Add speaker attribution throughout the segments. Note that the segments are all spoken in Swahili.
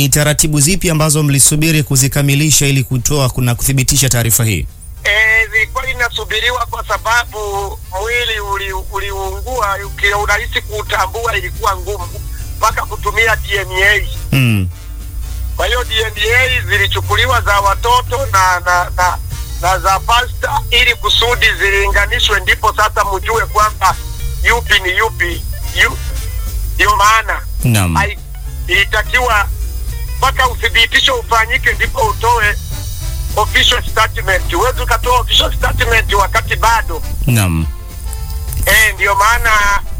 Speaker 1: ni taratibu zipi ambazo mlisubiri kuzikamilisha ili kutoa kuna kuthibitisha taarifa hii?
Speaker 2: Eh, zilikuwa inasubiriwa kwa sababu mwili uli- uliungua, uki- urahisi kuutambua ilikuwa ngumu mpaka kutumia DNA.
Speaker 1: Mm.
Speaker 2: Kwa hiyo DNA zilichukuliwa za watoto na na, na, na za pasta ili kusudi zilinganishwe, ndipo sasa mjue kwamba yupi ni yupi. Yu- Ndio maana
Speaker 1: Naam.
Speaker 2: hai- ilitakiwa mpaka uthibitisho ufanyike ndipo utoe official statement. Huwezi ukatoa official statement wakati bado
Speaker 1: Naam.
Speaker 2: eh. Ndio maana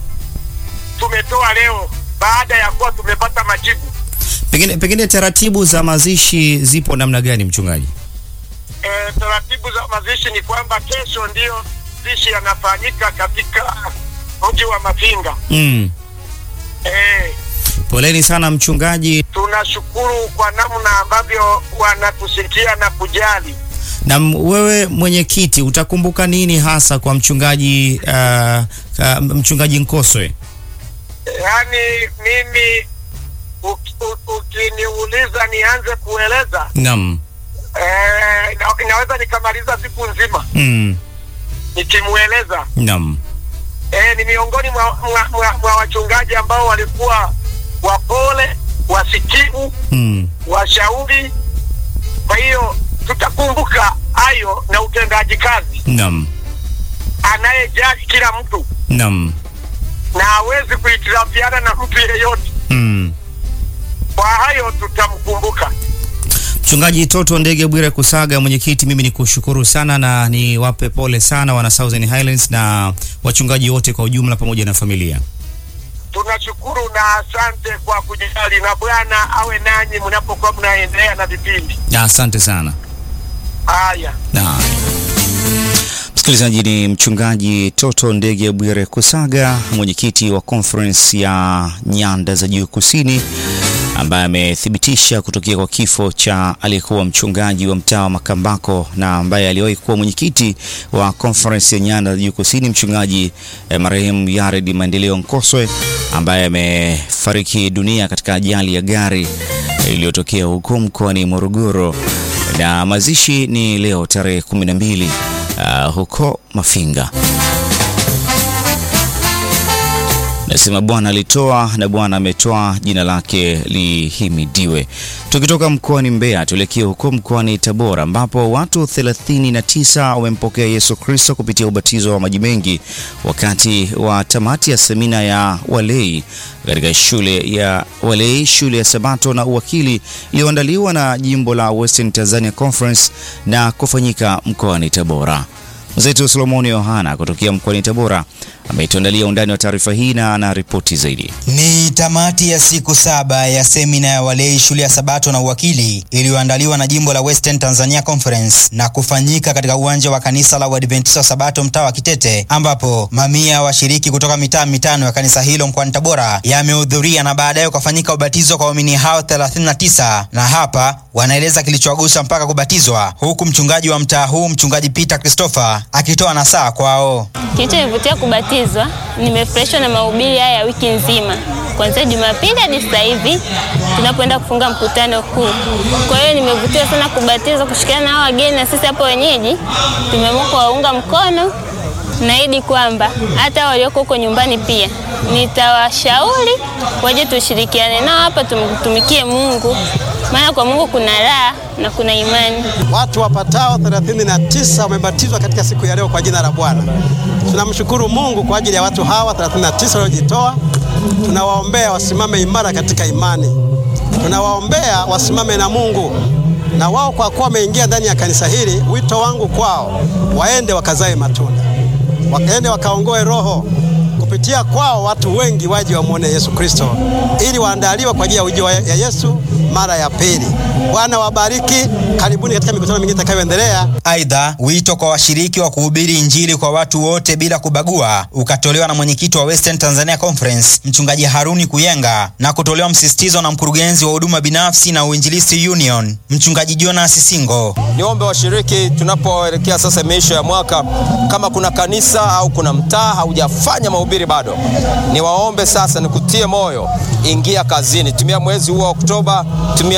Speaker 2: tumetoa leo baada ya kuwa tumepata majibu.
Speaker 1: Pengine pengine taratibu za mazishi zipo namna gani mchungaji?
Speaker 2: Eh, taratibu za mazishi ni kwamba kesho ndiyo mazishi yanafanyika katika mji wa Mafinga.
Speaker 1: Mm.
Speaker 2: Eh,
Speaker 1: Poleni sana mchungaji.
Speaker 2: tunashukuru kwa namna ambavyo wanatusikia na kujali.
Speaker 1: Na m- wewe mwenyekiti utakumbuka nini hasa kwa mchungaji uh, uh, mchungaji Nkoswe?
Speaker 2: Yaani mimi uki- u- ukiniuliza nianze kueleza
Speaker 1: Naam.
Speaker 2: eh, na- inaweza nikamaliza siku nzima
Speaker 1: Mm.
Speaker 2: nikimueleza.
Speaker 1: Naam.
Speaker 2: Eh, ni miongoni mwa, mwa, mwa, mwa wachungaji ambao walikuwa wapole, wasikivu,
Speaker 1: Mm.
Speaker 2: washauri. Kwa hiyo tutakumbuka hayo na utendaji kazi,
Speaker 1: Naam.
Speaker 2: anayejali kila mtu
Speaker 1: Naam.
Speaker 2: na hawezi kuhitilafiana na mtu yeyote.
Speaker 1: Mm.
Speaker 2: Kwa hayo tutamkumbuka.
Speaker 1: Mchungaji Toto Ndege Bwire Kusaga, mwenyekiti, mimi ni kushukuru sana na niwape pole sana wana Southern Highlands na wachungaji wote kwa ujumla pamoja na familia.
Speaker 2: Tunashukuru na asante kwa kujali, na Bwana awe nanyi mnapokuwa mnaendelea na vipindi
Speaker 1: Na asante sana.
Speaker 2: haya.
Speaker 1: Na msikilizaji, ni mchungaji Toto Ndege Bwire Kusaga, mwenyekiti wa conference ya nyanda za juu kusini, ambaye amethibitisha kutokea kwa kifo cha aliyekuwa mchungaji wa mtaa wa Makambako na ambaye aliwahi kuwa mwenyekiti wa conference ya nyanda za juu kusini, mchungaji eh, marehemu Yared Maendeleo Nkoswe ambaye amefariki dunia katika ajali ya gari iliyotokea huko mkoani Morogoro na mazishi ni leo tarehe 12 uh, huko Mafinga. Nasema Bwana alitoa na Bwana ametoa, jina lake lihimidiwe. Tukitoka mkoani Mbeya tuelekee huko mkoani Tabora ambapo watu 39 wamempokea Yesu Kristo kupitia ubatizo wa maji mengi wakati wa tamati ya semina ya walei katika shule ya walei, shule ya Sabato na uwakili iliyoandaliwa na jimbo la Western Tanzania Conference na kufanyika mkoani Tabora. Mwenzetu Solomoni Yohana kutokea mkoani Tabora ametuandalia undani wa taarifa hii na ana ripoti zaidi.
Speaker 3: Ni tamati ya siku saba ya semina ya walei shule ya Sabato na uwakili iliyoandaliwa na jimbo la Western Tanzania Conference na kufanyika katika uwanja wa kanisa la Uadventista wa Sabato mtaa wa Kitete, ambapo mamia ya washiriki kutoka mitaa mitano ya kanisa hilo mkoani Tabora yamehudhuria na baadaye ukafanyika ubatizo kwa waumini hao 39 na hapa wanaeleza kilichowagusa mpaka kubatizwa, huku mchungaji wa mtaa huu mchungaji Peter Christopher akitoa nasaa kwao.
Speaker 4: Kilichonivutia kubatizwa, nimefurahishwa na mahubiri haya ya wiki nzima, kuanzia Jumapili hadi sasa hivi tunapoenda kufunga mkutano huu. Kwa hiyo nimevutiwa sana kubatizwa, kushirikiana na hao wageni na sisi hapo wenyeji tumeamua kuwaunga mkono. Naahidi kwamba hata walioko huko nyumbani pia nitawashauri waje tushirikiane nao hapa, tumtumikie Mungu, maana kwa Mungu kuna raha na kuna imani.
Speaker 5: Watu wapatao 39 wamebatizwa katika siku ya leo kwa jina la Bwana. Tunamshukuru Mungu kwa ajili ya watu hawa 39 waliojitoa. Tunawaombea wasimame imara katika imani, tunawaombea wasimame na Mungu na wao, kwa kuwa wameingia ndani ya kanisa hili. Wito wangu kwao, waende wakazae matunda, wakaende wakaongoe roho kupitia kwao watu wengi waje wamwone Yesu Kristo ili waandaliwe kwa ajili ya ujio wa- ya Yesu mara ya pili. Bwana wabariki, karibuni katika mikutano mingine itakayoendelea.
Speaker 3: Aidha, wito kwa washiriki wa kuhubiri Injili kwa watu wote bila kubagua ukatolewa na mwenyekiti wa Western Tanzania Conference mchungaji Haruni Kuyenga na kutolewa msisitizo na mkurugenzi wa huduma binafsi na uinjilisti Union mchungaji Jonas Singo.
Speaker 6: Niombe washiriki, tunapoelekea sasa miisho ya mwaka, kama kuna kanisa au kuna mtaa haujafanya mahubiri bado, niwaombe sasa, nikutie moyo, ingia kazini, tumia mwezi huu wa Oktoba, tumia